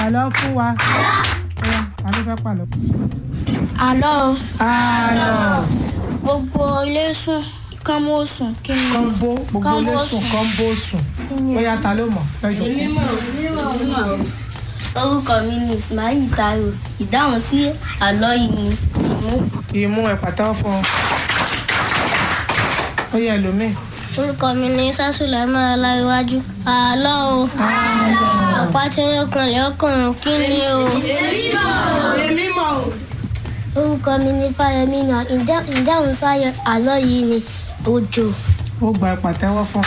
àlọ́ fún wa. Ọya, ta ló fẹ́ pàlọ́? àlọ́ àlọ́ gbogbo ilé sùn kán mọ́ sùn kí ni kọ́ńbó gbogbo Kọ́ńbó ilé sùn sùn. kọ́ńbó sùn. Bóyá ta ló mọ̀ lọ́jọ́ orúkọ mi ni ismail taiwo ìdáhùn sí àlọ́ yìí ni ìmú ìmú ẹ̀ pàtẹ́wọ́ fún ọ. Ó yẹ ẹlòmíì. orúkọ mi ni sásùlẹ̀ mọ́ra láríwájú àlọ́ o ọ̀pá tí ń kanlẹ̀ ọkùnrin kí ni o. orúkọ mi ni fáyemí náà ìdáhùn sáyọ àlọ́ yìí ni òjò. Ó gba ẹ̀ pàtẹ́wọ́ fún.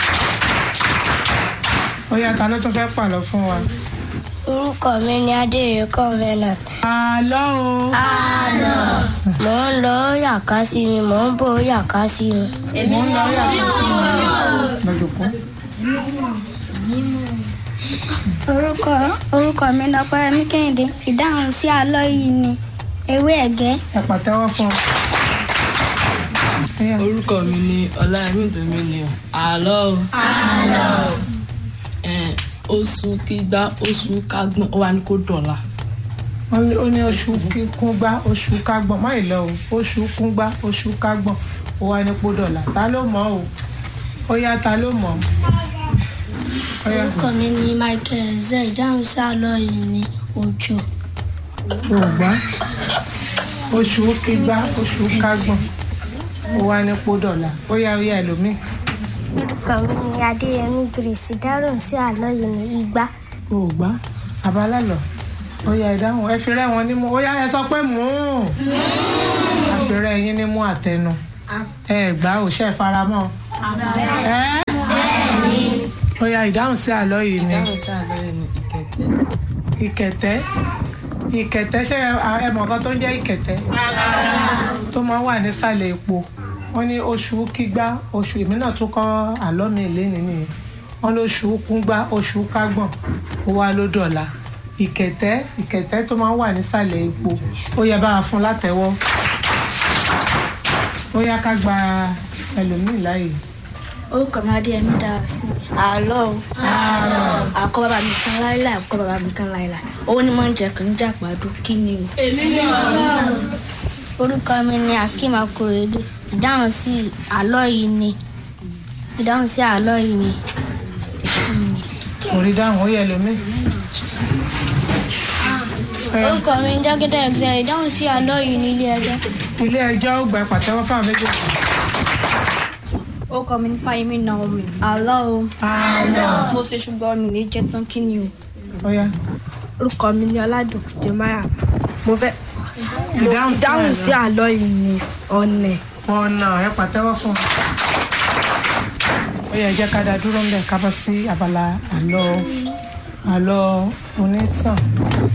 Ó yá ta ló tún fẹ́ pàlọ́ fún wa. orúkọ mi ni adéyẹ convenant. Àlọ́ o. mò ń lọ yàká sí mi mò ń bọ̀ yàká sí mi. Mo ń lọ yàrá lọ́jọ́ kú. orúkọ orúkọ mi ni ọpẹ́yẹmí kẹ́hìndé ìdáhùn sí àlọ́ yìí ni ewé ẹ̀gẹ́. Ẹ pàtẹ́wọ́ fún ọ. Ó yá. orúkọ mi ni ọláyẹmí dominion àlọ́ o. Ẹn, oṣù kígbá oṣù kágbọ́n ó wà ní kó dọ̀la. Wọ́n ní- ó ní oṣù kúngbá oṣù kágbọ̀n má ìlọ o oṣù kúngbá oṣù kágbọ̀n ó wá ní pódọ̀là ta ló mọ̀ o ó yá ta ló mọ̀ ó yá orúkọ mi ni michael zẹ ìdáhùn sí àlọ́ yìí ni òjò. ògbá oṣù kígbá oṣù kágbọ̀n ó wá ní pódọ̀là ó yá ó yá ẹlòmíì orúkọ mi ni adéyẹmí grace ìdáhùn sí àlọ́ yìí ni igbá. ògbá abalálọ̀ ó yá ìdáhùn ẹ fi rẹ́ wọn nímú ó yá ẹ sọ pé mú àfirẹ́ yín nímú àtẹnu ẹ gbá òṣè faramọ́ ẹ ó yá ìdáhùn sí àlọ́ yìí ni dáhùn sí àlọ́ yẹn ní ìkẹtẹ. ìkẹ̀tẹ́ ìkẹ̀tẹ́ ṣé ẹ- ẹ mọ̀ nǹkan tó ń jẹ́ ìkẹ̀tẹ́ tó máa ń wà nísàlẹ̀ epo wọ́n ní oṣù kígbá oṣù èmi náà tún kọ́ àlọ́ mi lénìí nìyẹn wọ́n lóṣù kúngbá oṣù kágbọ̀n ó wá ló dọ̀la ìkẹ̀tẹ́ ìkẹ̀tẹ́ tó máa ń wà nísàlẹ̀ epo ó yẹ bá a fún látẹ̀wọ́ ó yá ká gba ẹlòmíì láàyè. orúkọ mi adéyẹmí dára sí mi. àlọ́ o àkọ́ bàbá mi kan láíláí àkọ́ bàbá mi kan láíláí owó ni mo ń jẹ kàn ń jà pàdó kí ni o. orúkọ mi ni akeem akorede ìdáhùn sí àlọ́ yìí ni ìdáhùn sí àlọ́ yìí ni kò rí dáhùn ó yẹ ẹlòmíì. Ẹ, orúkọ mi ni jákèjá ẹgbẹ́ ìdáhùn sí àlọ́ yìí ní ilé ẹjọ́. ilé ẹjọ́ ó gba pàtẹ́wọ́ fáwọn méjèèjì. orúkọ mi ní fáyemí naomi àlọ́ o mo ṣe ṣùgbọ́n mi ní jẹ́ tán kí ni o. ó yá. orúkọ mi ni ọládùn jemaya mo fẹ́ mo Ìdáhùn sí dáhùn àlọ́. sí àlọ́ yìí ni ọ̀nẹ̀ ọ̀nà ẹ pàtẹ́wọ́ fún un. ó yẹ jẹ́ ká dá dúró ń bẹ̀ ká bọ́ sí abala àlọ́ àlọ́ onítàn.